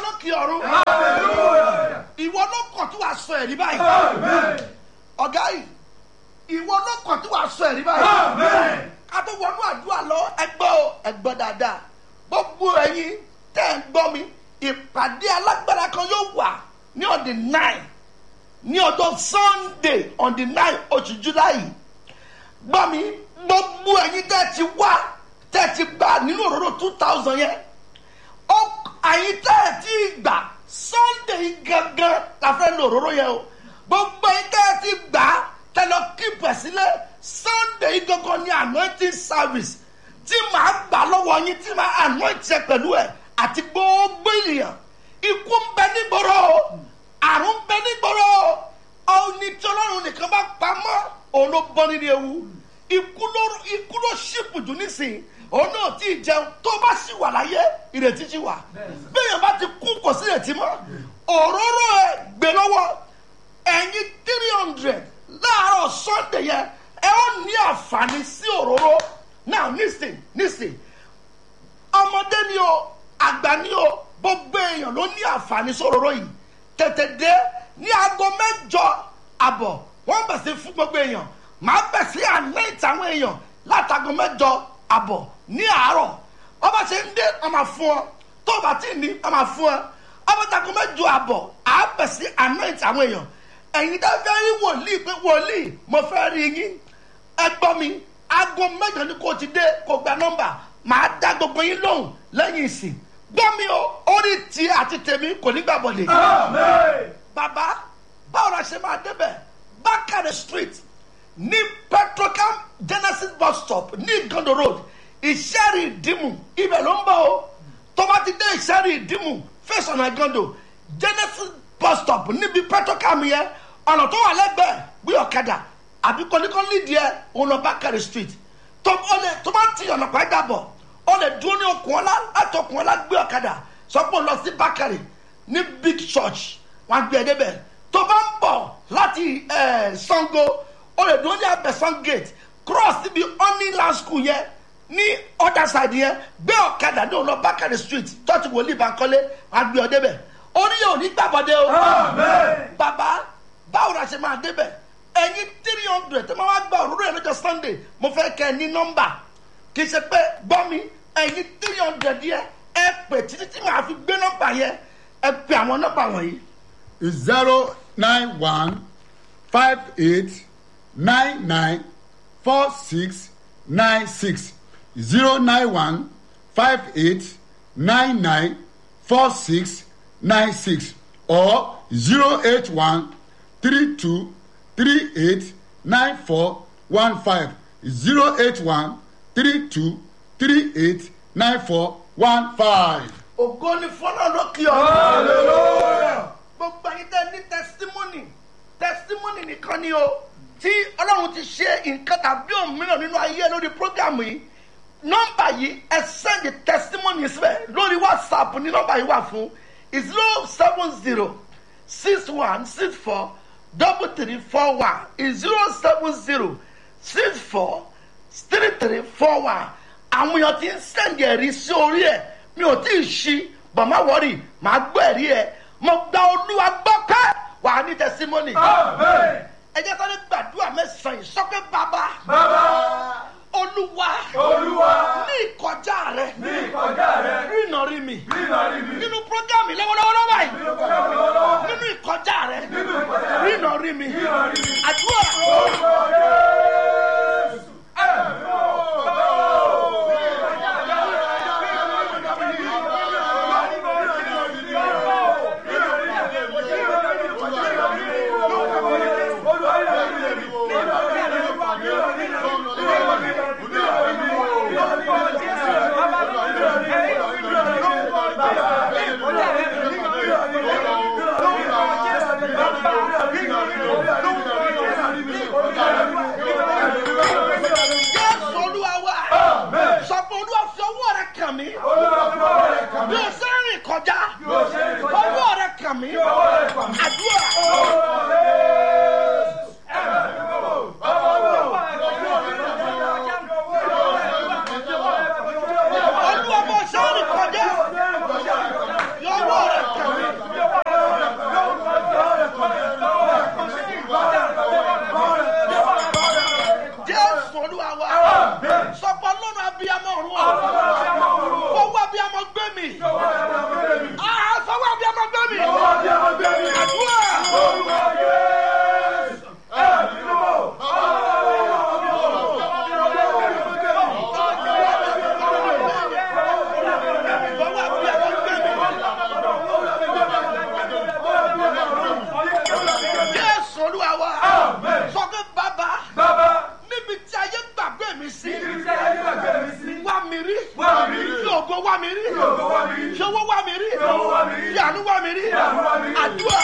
lókè ọ̀run ìwọ ló kàn tí wàá sọ ẹ̀rí báyìí ọ̀gá yìí ìwọ ló kàn tí wàá sọ ẹ̀rí báyìí ká tó wọnú àdúrà lọ ẹgbọ́ o ẹgbọ́ dáadáa gbogbo ẹ̀yin tẹ́ ẹ̀ ń gbọ́ mi ìpàdé alágbára kan yóò wà ní on the nine ní ọjọ́ sunday on the nine oṣù july gbọ́ mi gbogbo ẹ̀yin tẹ́ ẹ ti wá tẹ́ ẹ ti gbà nínú òróró two thousand yẹn ó àyín tẹ́ ẹ ti gbà sunday gangan la fẹ́ lo òróró yẹn o gbogbo ẹ̀yin tẹ́ ẹ ti gbà tẹ́ lọ kíp ẹ̀ sílẹ̀ sunday gangan ní anointing service tí màá gbà lọ́wọ́ yín tí màá anoint ẹ pẹ̀lú ẹ̀ àti gbogbo ènìyàn ikú ń bẹ nígboro àrùn ń bẹ nígboro ọ̀nì tí ọlọ́run nìkan bá pamọ́ òun ló bọ́ nínú ewu ikú ló ikú ló ṣìpù jù nísìnyí òun náà tí ì jẹun tó bá sì wà láyé ìrètí ti wà bẹ́ẹ̀ bá ti kú kò sí ìrètí mọ́ òróró ẹ gbé lọ́wọ́ ẹ̀yin three hundred láàárọ̀ sunday yẹn ẹ ó ní àǹfààní sí òróró now nísìn nísìn ọmọdé ni o àgbà ni o gbogbo èèyàn ló ní àǹfààní sóróró yìí tètè dé ní aago mẹ́jọ àbọ̀ wọ́n bẹ̀ sí fún gbogbo èèyàn màá bẹ̀ sí àná ìtàwọn èèyàn látago mẹ́jọ àbọ̀ ní àárọ̀ ọba ṣe ń dé ọmọ fún ọ tó o bá ti ní ọmọ fún ọ ọba tago mẹ́jọ àbọ̀ àá bẹ̀ sí àná ìtàwọn èèyàn ẹ̀yin dá fẹ́ rí wòlíì pé wòlíì mo fẹ́ rí yín ẹ gbọ́ mi aago mẹ́jọ ni kò ti dé kò gba nọ́mbà màá dá gbogbo yín lóhùn lẹ́yìn ìsìn gbọ́ mi o orí ti àti tèmi kò ní gbà bọ̀lẹ̀. bàbá báwo la ṣe máa débẹ̀ bákàrẹ̀ street ní petrocam genesis bus stop ní gondo road ìṣẹ́rì ìdìmú ibẹ̀ ló ń bọ̀ o tó bá ti dé ìṣẹ́rì ìdìmú face ọ̀nà gondo genesis bus stop níbi petrocam yẹn ọ̀nà tó wà lẹ́gbẹ̀ẹ́ gbé ọ̀kadà àbí kọ́níkọ́ní nídìí ẹ̀ òun lọ bákàrẹ̀ street tó bá ti ọ̀nà pàdé bọ̀ ó lè dúró ní okùn ọlá láti okùn ọlá gbé ọ̀kadà sọ pé ó lọ sí bákàrẹ̀ ní big church wọn gbé ẹ débẹ̀ tó bá ń bọ̀ láti sango ó lè dúró ní abẹ́sán gate cross síbi honeyland school yẹn ní other side yẹn gbé ọ̀kadà ní òun lọ bákàrẹ̀ street church wòlíì bankole wọn gbé ọ débẹ̀ orí yóò ní gbàbọ̀dé o bàbá báwo la ṣe máa débẹ̀ ẹ̀yin three hundred tó máa wá gba òróró yẹn lọ́jọ́ sunday mo fẹ́ kẹ́ ẹ ní nọ́mbà kì í ṣe pé gbọ́ mi ẹ̀yin three hundred yẹn ẹ pè títí tí màá fi gbé nọ́mbà yẹn ẹ pè àwọn nọ́mbà wọ̀nyí. zero nine one five eight nine nine four six nine six zero nine one five eight nine nine four six nine six or zero eight one three two three eight nine four one five zero eight one three two three eight nine four one five. ògo ni fọlọ́ lókè ọ̀rọ̀ gbogbo ẹ̀yin tẹ́ ní testimony testimony nìkan ni o tí ọlọ́run ti ṣe nǹkan tàbí òmíràn nínú ayé lórí program yìí nọ́mbà yìí ẹ send testimony síbẹ̀ lórí whatsapp ní nọ́mbà yìí wà fún zero seven zero six one six four double three four one zero seven zero six four three three four one àwọn èèyàn ti ń sẹ́ǹdì ẹ̀rí sí orí ẹ̀ mi ò tí ì ṣí bàmá wọ́rì màá gbọ́ ẹ̀rí ẹ̀ mo gba olúwa gbọ́ pé wà á ní tẹsímọ́nì. ẹ jẹ́ sáré gbàdúrà mẹ́sàn-án yìí sọ́kẹ́ bàbá. olúwa. olúwa. ní ìkọjá rẹ. ní ìkọjá rẹ. rìnà rí mi. rínà rí mi. nínú programme lọ́wọ́lọ́wọ́ báyìí. nínú kọjá mi lọ́wọ́. nínú ìkọjá rẹ. nínú ìkọjá rẹ. rìnà rí mi. rínà rí mi. àdúrà. orúkọ jésù. ẹ̀mí o. Thank you. mi. Ah, sọ́wọ́ abiyamọ gbé mi. Àdúrà. Sọ́wọ́ abiyamọ gbé mi. Jésù Olúwa wa. Sọ pé bàbá níbi tí ayé gbàgbé mi sí. Wá mi rí. Fi ògo wá mi rí. Fi owó wá mi rí. Fi àánú wá mi rí. Àdúrà.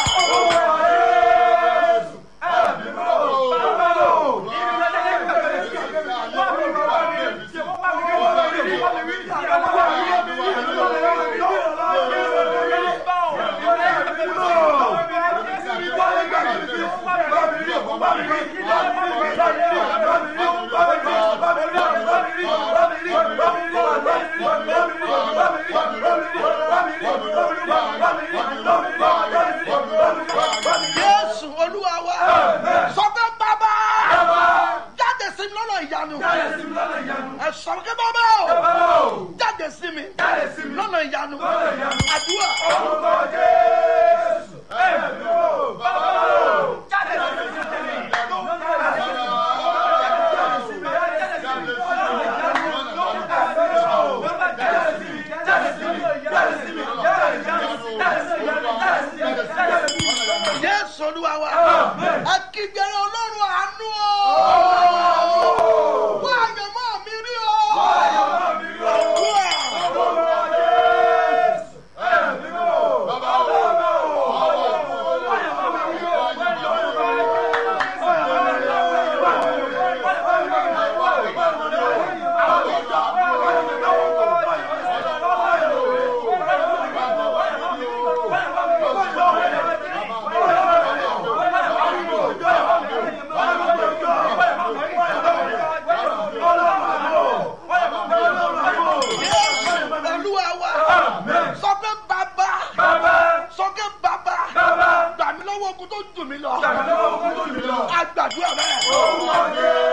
Jésù Olúwa wa. Sọ pé bàbá. Jáde sí mi lọ́nà ìyanu. Ẹ sọ pé bàbá o. Jáde sí mi. Lọ́nà ìyanu. Àdúrà. Jésù Olúwa wa. Ẹ kígbe Ọlọ́run àánú o. Wá àyànmọ́ mi rí o. Àdúrà. Jésù Olúwa wa. Sọ pé bàbá. Sọ pé bàbá. Gbà mí lọ́wọ́ ogun tó dùn mí lọ. Àgbàdúrà bẹ́ẹ̀.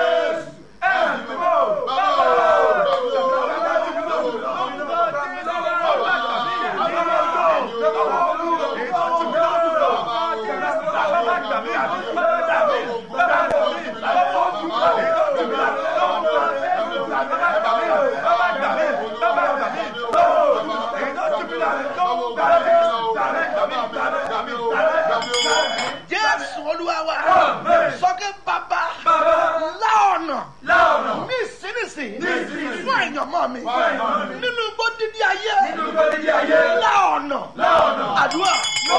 Jésù Olúwa wa. Sọ pé bàbá. Lá ọ̀nà. Ní ìsinísìnyí. Fún àyànmọ́ mi. Nínú igbó dídí ayé. Lá ọ̀nà. Àdúrà.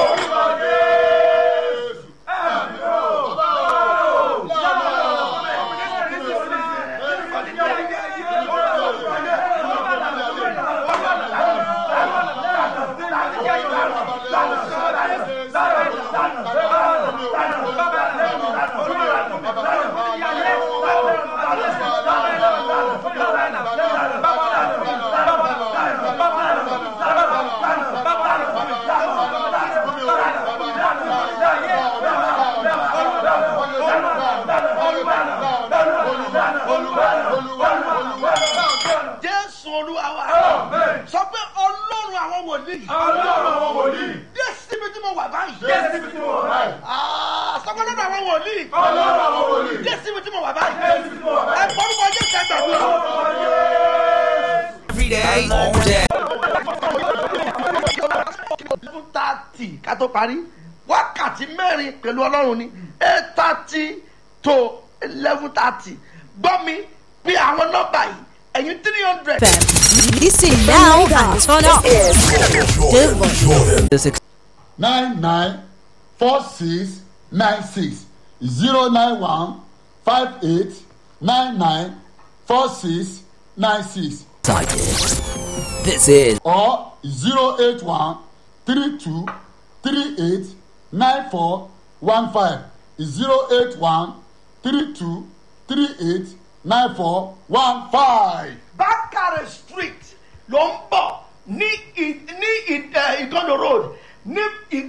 Jésù Olúwa wa. Sọ pé Ọlọ́run àwọn wòlíì. Dé síbi tí mo wà báyìí. Ah, Sọ pé lọ́dọ̀ àwọn wòlíì. Dé síbi tí mo wà báyìí. Ẹ fọ́nùkọ Jésù ẹ gbàgbọ́. Every day, all day. Eleven thirty ká tó parí wákàtí mẹ́rin pẹ̀lú ọlọ́run ni eight thirty to eleven thirty gbọ́ mi pé àwọn nọ́mbà yìí ẹ̀yin three hundred. Listen now and turn up. The This ex- nine nine four six nine six zero nine one five eight nine nine four six nine six excited. This is or zero eight one three two three eight nine four one five zero eight one three two three eight nine four one five. bákàrẹ̀ street ló ń bọ̀ ní ì- ní ì- eh, ìgànnà road ní